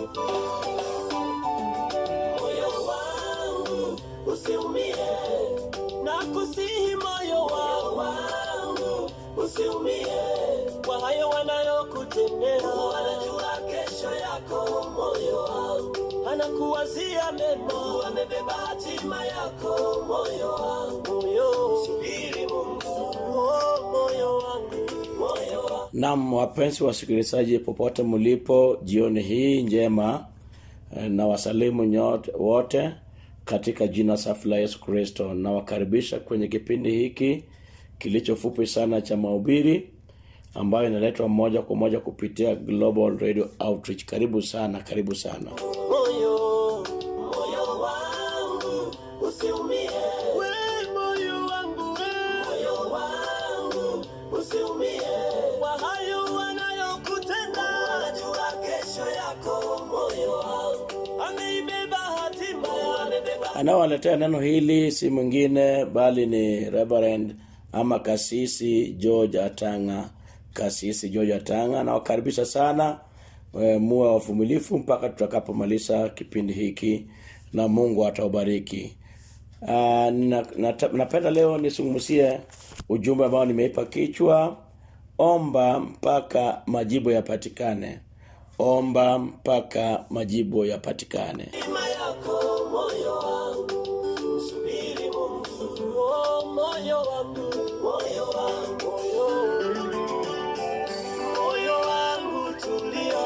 moyo wangu usiumie na kusihi moyo wangu usiumie kwa hayo wanayokutendea wanajua kesho yako moyo wangu anakuwazia mema amebeba hatima yako moyo wangu moyo subiri Mungu oh, moyo wangu moyo wangu Naam, wapenzi wasikilizaji popote mlipo, jioni hii njema eh, na wasalimu nyote wote katika jina safi la Yesu Kristo. Nawakaribisha kwenye kipindi hiki kilichofupi sana cha mahubiri ambayo inaletwa moja kwa moja kupitia Global Radio Outreach. Karibu sana, karibu sana. moyo moyo wangu usiumie we moyo wangu we moyo wangu usiumie kwa hayo wanayokutenda wanajua kesho yako moyo wangu ameibeba hatima amebeba Anawaletea neno hili si mwingine bali ni Reverend ama kasisi George Atanga. Kasisi George Atanga nawakaribisha sana e, muwe wavumilifu mpaka tutakapomaliza kipindi hiki na Mungu ataubariki. Ah, nina- nata- Napenda leo nisungumzie ujumbe ambao nimeipa kichwa omba mpaka majibu yapatikane. Omba mpaka majibu yapatikane. hatima yako moyo wangu subiri Mungu oh, moyo wangu moyo wangu moyo moyo wangu tulia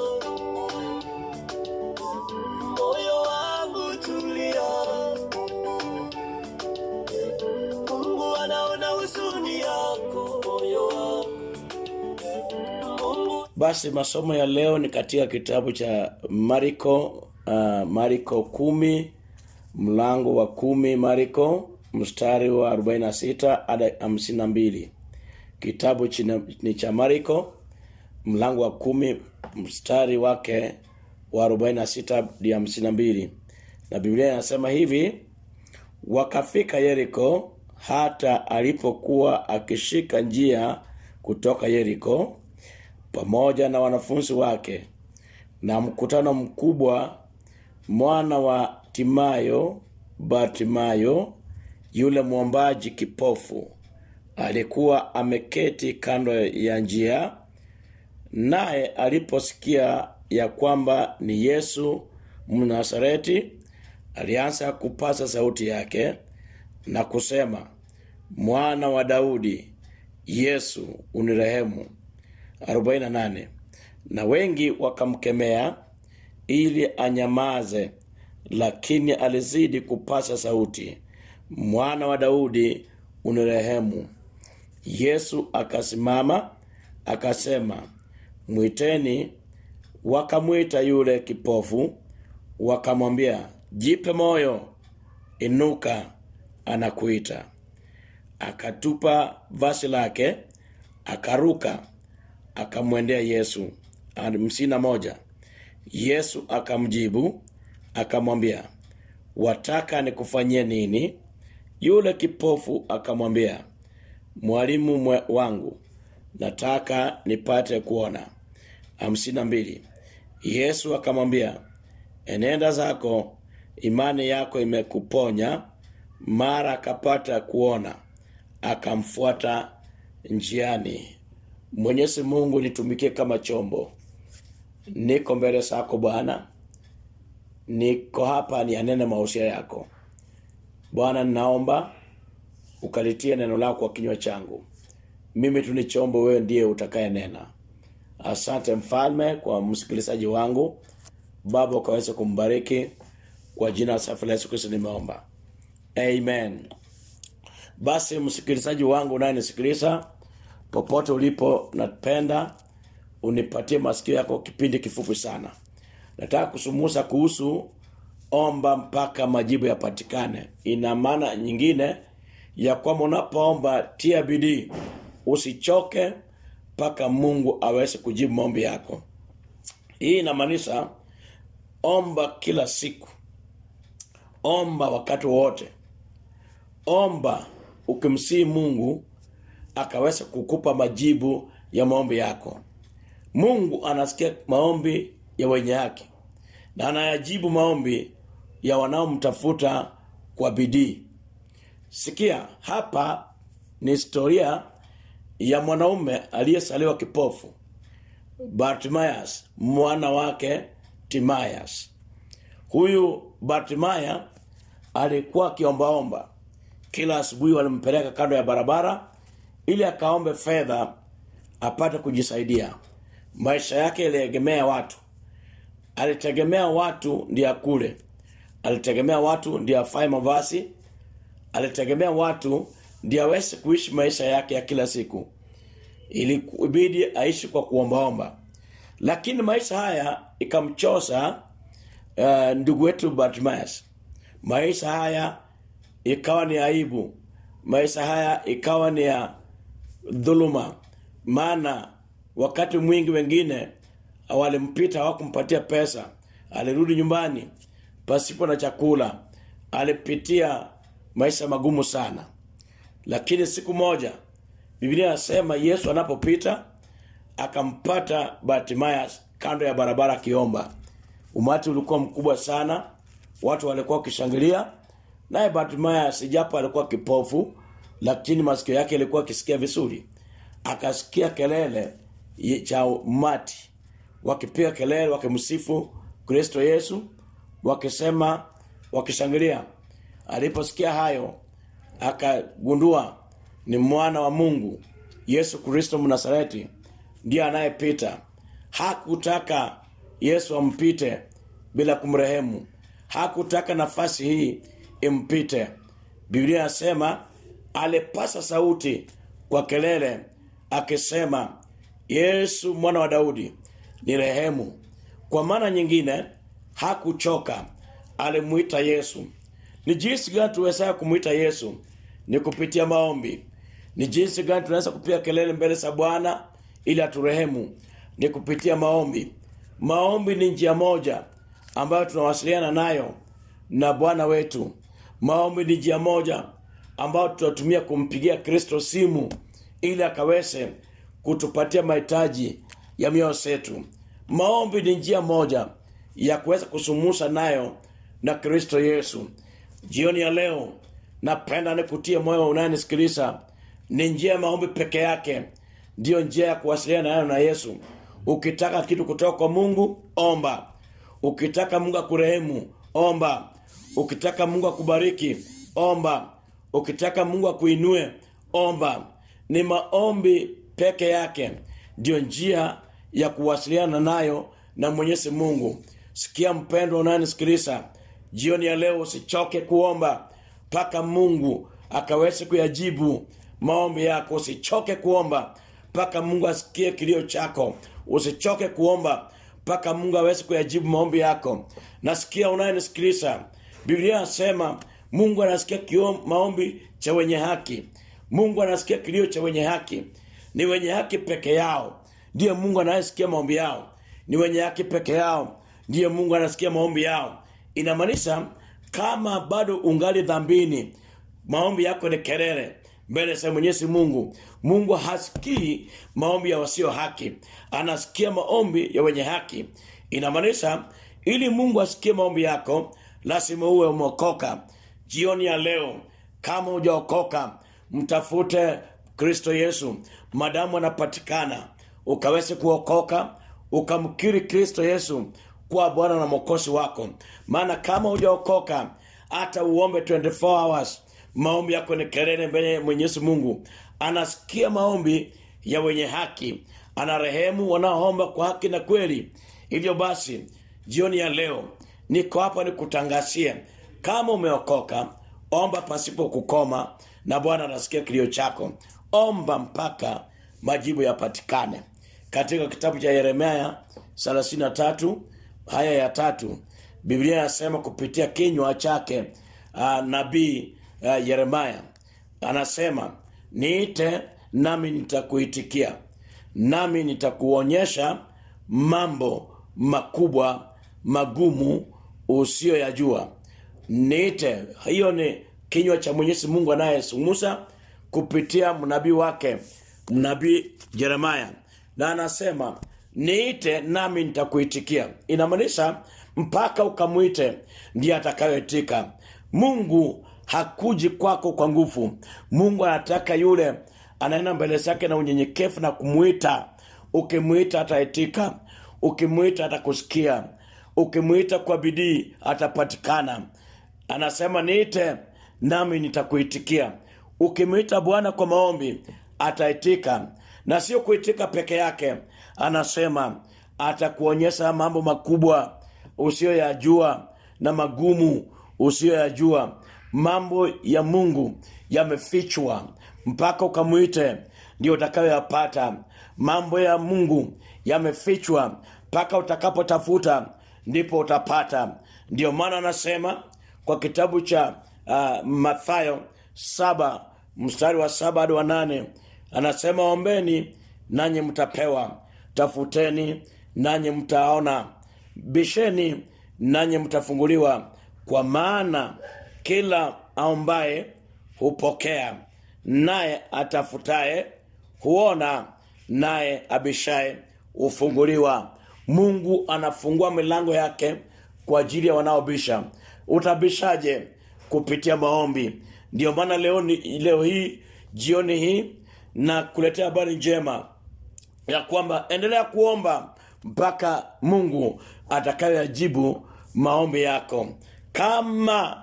moyo wangu tulia Mungu anaona huzuni yako moyo wangu Mungu Basi masomo ya leo ni katika kitabu cha Mariko uh, Mariko kumi mlango wa kumi Mariko mstari wa 46 hadi 52. Kitabu china, ni cha Mariko mlango wa kumi mstari wake wa 46 hadi 52. Na Biblia inasema hivi: wakafika Yeriko hata alipokuwa akishika njia kutoka Yeriko pamoja na wanafunzi wake na mkutano mkubwa mwana wa Timayo Bartimayo yule mwombaji kipofu alikuwa ameketi kando ya njia naye aliposikia ya kwamba ni Yesu Mnasareti alianza kupasa sauti yake na kusema mwana wa Daudi Yesu unirehemu 48 na wengi wakamkemea ili anyamaze lakini alizidi kupasa sauti mwana wa Daudi unirehemu Yesu akasimama akasema mwiteni wakamwita yule kipofu wakamwambia jipe moyo inuka anakuita akatupa vazi lake akaruka akamwendea Yesu hamsini na moja Yesu akamjibu akamwambia wataka nikufanyie nini yule kipofu akamwambia mwalimu mwe wangu nataka nipate kuona hamsini na mbili Yesu akamwambia enenda zako imani yako imekuponya mara akapata kuona akamfuata njiani Mwenyezi Mungu nitumikie kama chombo niko mbele zako Bwana niko hapa nianene mausia yako Bwana ninaomba ukalitie neno lako kwa kinywa changu mimi tu ni chombo wewe ndiye utakaye nena asante mfalme kwa msikilizaji wangu baba ukaweze kumbariki kwa jina la safi la Yesu Kristo nimeomba amen basi msikilizaji wangu unayenisikiliza popote ulipo napenda unipatie masikio yako kipindi kifupi sana nataka kusumusa kuhusu omba mpaka majibu yapatikane ina maana nyingine ya kwamba unapoomba tia bidii usichoke mpaka Mungu aweze kujibu maombi yako hii inamaanisha omba kila siku omba wakati wote omba ukimsii Mungu akaweza kukupa majibu ya maombi yako Mungu anasikia maombi ya wenye haki na anayajibu maombi ya wanaomtafuta kwa bidii. Sikia, hapa ni historia ya mwanaume aliyesaliwa kipofu. Bartimaeus mwana wake Timaeus. Huyu Bartimaya alikuwa akiombaomba. Kila asubuhi walimpeleka kando ya barabara ili akaombe fedha apate kujisaidia. Maisha yake yaliegemea watu. Alitegemea watu ndiye akule. Alitegemea watu ndiye afae mavazi. Alitegemea watu ndiye aweze kuishi maisha yake ya kila siku. Ilibidi aishi kwa kuombaomba. Lakini maisha haya ikamchosa uh, ndugu wetu Bartimaeus. Maisha haya ikawa ni aibu. Maisha haya ikawa ni ya dhuluma. Maana wakati mwingi wengine walimpita hawakumpatia pesa. Alirudi nyumbani pasipo na chakula. Alipitia maisha magumu sana. Lakini siku moja Biblia inasema Yesu anapopita akampata Bartimaeus kando ya barabara akiomba. Umati ulikuwa mkubwa sana. Watu walikuwa wakishangilia. Naye Bartimaeus japo alikuwa kipofu lakini masikio yake yalikuwa akisikia vizuri. Akasikia kelele cha umati wakipiga kelele wakimsifu Kristo Yesu wakisema wakishangilia. Aliposikia hayo akagundua ni mwana wa Mungu Yesu Kristo Mnasareti ndiye anayepita. Hakutaka Yesu ampite bila kumrehemu. Hakutaka nafasi hii impite. Biblia inasema alipasa sauti kwa kelele akisema Yesu mwana wa Daudi ni rehemu. Kwa maana nyingine hakuchoka alimuita Yesu. Ni jinsi gani tuweza kumuita Yesu? Ni kupitia maombi. Ni jinsi gani tunaweza kupiga kelele mbele za Bwana ili aturehemu? Ni kupitia maombi. Maombi ni njia moja ambayo tunawasiliana nayo na Bwana wetu. Maombi ni njia moja ambayo tutatumia kumpigia Kristo simu ili akaweze kutupatia mahitaji ya mioyo yetu. Maombi ni njia moja ya kuweza kusumusa nayo na Kristo Yesu. Jioni ya leo napenda nikutie moyo unayenisikiliza. Ni njia ya maombi peke yake ndiyo njia ya kuwasiliana nayo na Yesu. Ukitaka kitu kutoka kwa Mungu, omba. Ukitaka Mungu akurehemu, omba. Ukitaka Mungu akubariki, omba. Ukitaka Mungu akuinue, omba. Ni maombi peke yake ndiyo njia ya kuwasiliana nayo na Mwenyezi Mungu. Sikia mpendwa unayenisikiliza, jioni ya leo usichoke kuomba mpaka Mungu akaweze kuyajibu maombi yako. Usichoke kuomba mpaka Mungu asikie kilio chako. Usichoke kuomba mpaka Mungu aweze kuyajibu maombi yako. Nasikia unayenisikiliza, Biblia inasema Mungu anasikia kio maombi cha wenye haki. Mungu anasikia kilio cha wenye haki. Ni wenye haki peke yao ndiye Mungu anayesikia maombi yao. Ni wenye haki peke yao ndiye Mungu anasikia maombi yao. Inamaanisha kama bado ungali dhambini, maombi yako ni kelele mbele za Mwenyezi Mungu. Mungu hasikii maombi ya wasio haki, anasikia maombi ya wenye haki. Inamaanisha ili Mungu asikie maombi yako, lazima uwe umeokoka. Jioni ya leo, kama hujaokoka, mtafute Kristo Yesu madamu anapatikana, ukaweze kuokoka, ukamkiri Kristo Yesu kuwa Bwana na Mwokozi wako. Maana kama hujaokoka, hata uombe 24 hours, maombi yako ni kelele mbele ya Mwenyezi Mungu. Anasikia maombi ya wenye haki, anarehemu wanaoomba kwa haki na kweli. Hivyo basi, jioni ya leo niko hapa nikutangazie, kama umeokoka, omba pasipo kukoma, na Bwana anasikia kilio chako. Omba mpaka majibu yapatikane. Katika kitabu cha Yeremia 33 haya ya tatu, Biblia inasema kupitia kinywa chake uh, nabii uh, Yeremia anasema, niite nami nitakuitikia, nami nitakuonyesha mambo makubwa magumu usiyoyajua. Niite. Hiyo ni kinywa cha Mwenyezi Mungu anayesumusa kupitia mnabii wake nabii Yeremia, na anasema niite nami nitakuitikia. Inamaanisha mpaka ukamwite ndiye atakayoitika mungu hakuji kwako kwa nguvu mungu anataka yule anaenda mbele zake na unyenyekevu na kumwita ukimwita ataitika ukimwita atakusikia ukimwita kwa bidii atapatikana anasema niite nami nitakuitikia ukimwita bwana kwa maombi ataitika na sio kuitika peke yake anasema atakuonyesha mambo makubwa usiyoyajua na magumu usiyoyajua mambo ya mungu yamefichwa mpaka ukamwite ndio utakayoyapata mambo ya mungu yamefichwa mpaka utakapotafuta ndipo utapata ndio maana anasema kwa kitabu cha uh, mathayo saba mstari wa saba hadi wa nane anasema ombeni nanyi mtapewa tafuteni nanyi mtaona bisheni nanyi mtafunguliwa kwa maana kila aombaye hupokea naye atafutaye huona naye abishaye hufunguliwa mungu anafungua milango yake kwa ajili ya wanaobisha utabishaje kupitia maombi ndio maana leo, ni, leo hii jioni hii na kuletea habari njema ya kwamba endelea kuomba mpaka mungu atakayoyajibu maombi yako kama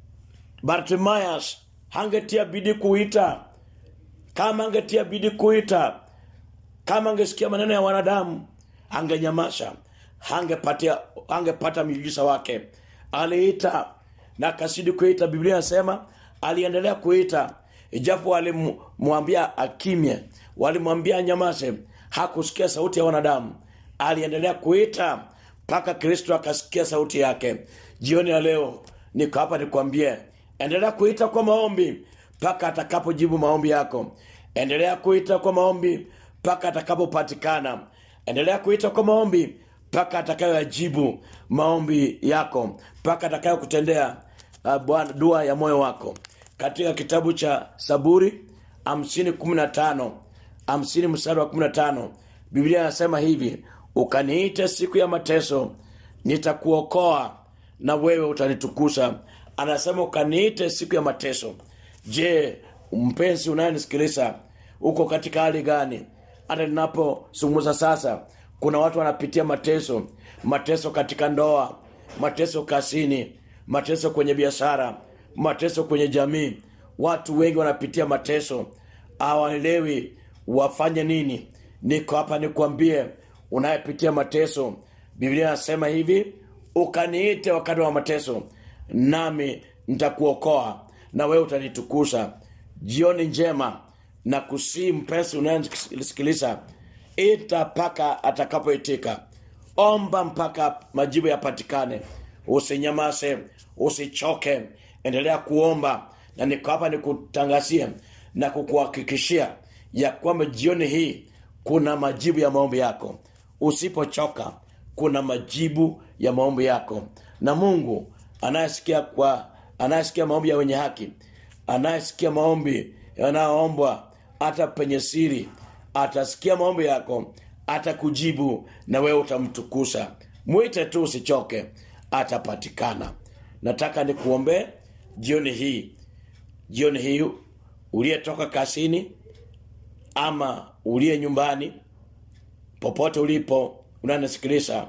bartimayas hangetia bidii kuita kama angetia bidii kuita kama angesikia maneno ya wanadamu angenyamasha hangepatia hangepata miujiza wake aliita na akazidi kuita biblia inasema aliendelea kuita ijapo walimwambia akimye walimwambia anyamaze hakusikia sauti ya wanadamu aliendelea kuita mpaka kristo akasikia sauti yake jioni ya leo niko hapa nikwambie endelea kuita kwa maombi mpaka atakapojibu maombi yako endelea kuita kwa maombi mpaka atakapopatikana endelea kuita kwa maombi mpaka atakayoyajibu maombi yako mpaka atakayokutendea uh, bwana dua ya moyo wako katika kitabu cha saburi hamsini kumi na tano hamsini mstari wa kumi na tano biblia inasema hivi ukaniite siku ya mateso nitakuokoa na wewe utanitukusa anasema ukaniite siku ya mateso je mpenzi unayenisikiliza uko katika hali gani hata ninapozungumza sasa kuna watu wanapitia mateso mateso katika ndoa mateso kasini mateso kwenye biashara mateso kwenye jamii watu wengi wanapitia mateso hawaelewi wafanye nini niko hapa nikwambie unayepitia mateso biblia inasema hivi ukaniite wakati wa mateso nami nitakuokoa na wewe utanitukusa jioni njema na kusii mpenzi unayesikiliza ita mpaka atakapoitika omba mpaka majibu yapatikane usinyamase usichoke endelea kuomba na niko hapa nikutangazia na kukuhakikishia ya kwamba jioni hii kuna majibu ya maombi yako usipochoka kuna majibu ya maombi yako na mungu anayesikia kwa anayesikia maombi ya wenye haki anayesikia maombi yanayoombwa hata penye siri atasikia maombi yako atakujibu na wewe utamtukusa mwite tu usichoke atapatikana nataka nikuombee jioni hii jioni hii uliyetoka kasini ama uliye nyumbani popote ulipo unanisikiliza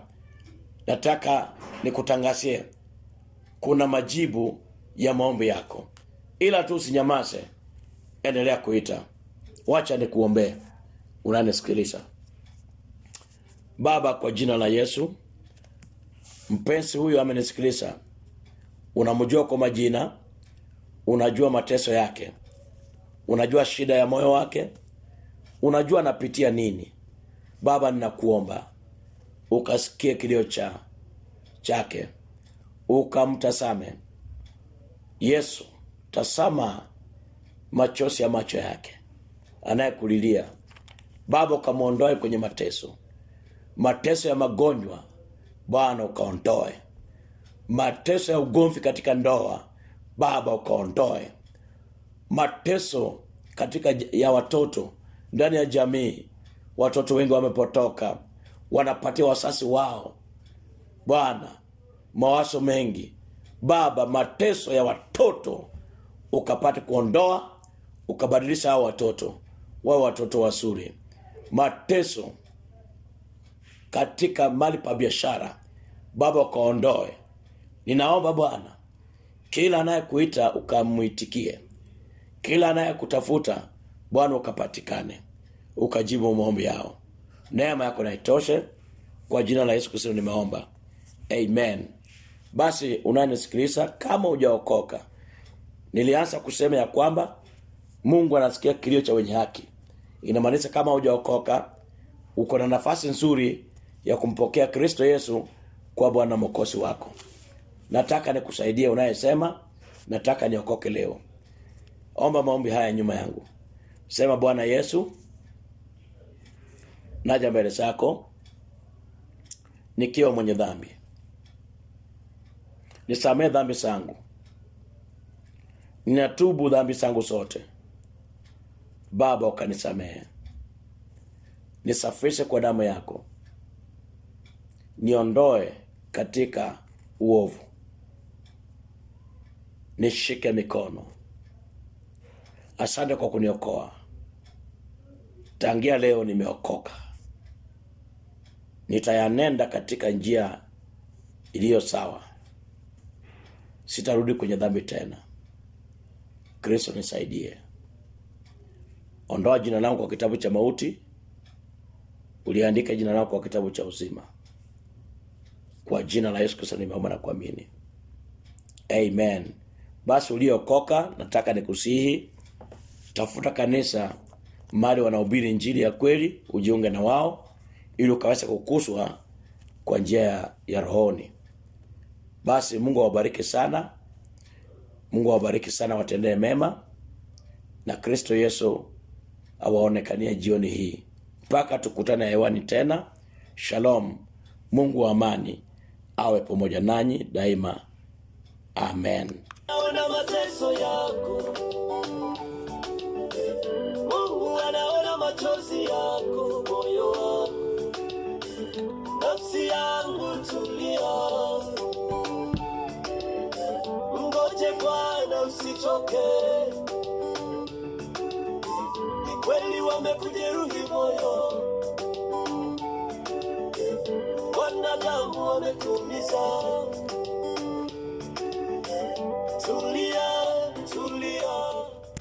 nataka nikutangazie kuna majibu ya maombi yako ila tu usinyamaze endelea kuita wacha nikuombee unanisikiliza baba kwa jina la yesu mpenzi huyu amenisikiliza unamjua kwa majina unajua mateso yake unajua shida ya moyo wake unajua anapitia nini baba ninakuomba ukasikie kilio cha chake ukamtasame yesu tasama machozi ya macho yake anayekulilia baba ukamwondoe kwenye mateso mateso ya magonjwa bwana ukaondoe mateso ya ugomvi katika ndoa baba ukaondoe mateso katika j- ya watoto ndani ya jamii watoto wengi wamepotoka wanapatia wasasi wao bwana mawazo mengi baba mateso ya watoto ukapate kuondoa ukabadilisha hao watoto wawe watoto wazuri mateso katika mali pa biashara baba ukaondoe ninaomba bwana kila anayekuita ukamwitikie kila anayekutafuta bwana ukapatikane ukajibu maombi yao neema yako naitoshe kwa jina la yesu kristo nimeomba amen basi unanisikiliza kama hujaokoka nilianza kusema ya kwamba mungu anasikia kilio cha wenye haki inamaanisha kama hujaokoka uko na nafasi nzuri ya kumpokea kristo yesu kwa bwana mokosi wako nataka nikusaidie unayesema nataka niokoke leo omba maombi haya nyuma yangu sema bwana yesu naja mbele zako nikiwa mwenye dhambi nisamee dhambi zangu ninatubu dhambi zangu zote baba ukanisamehe nisafishe kwa damu yako niondoe katika uovu nishike mikono asante kwa kuniokoa tangia leo nimeokoka nitayanenda katika njia iliyo sawa sitarudi kwenye dhambi tena kristo nisaidie ondoa jina langu kwa kitabu cha mauti uliandika jina langu kwa kitabu cha uzima kwa jina la yesu kristo nimeomba na kuamini amen basi uliokoka nataka nikusihi tafuta kanisa mali wanahubiri njili ya kweli ujiunge na wao ili ukaweza kukuswa kwa njia ya, ya rohoni basi mungu awabariki sana mungu awabariki sana watendee mema na kristo yesu awaonekanie jioni hii mpaka tukutane hewani tena shalom mungu wa amani awe pamoja nanyi daima amen Naona mateso yako Mungu anaona machozi yako moyo wako nafsi yangu tulia Ngoje Bwana usichoke Ni kweli wamekujeruhi moyo Wanadamu wamekuumiza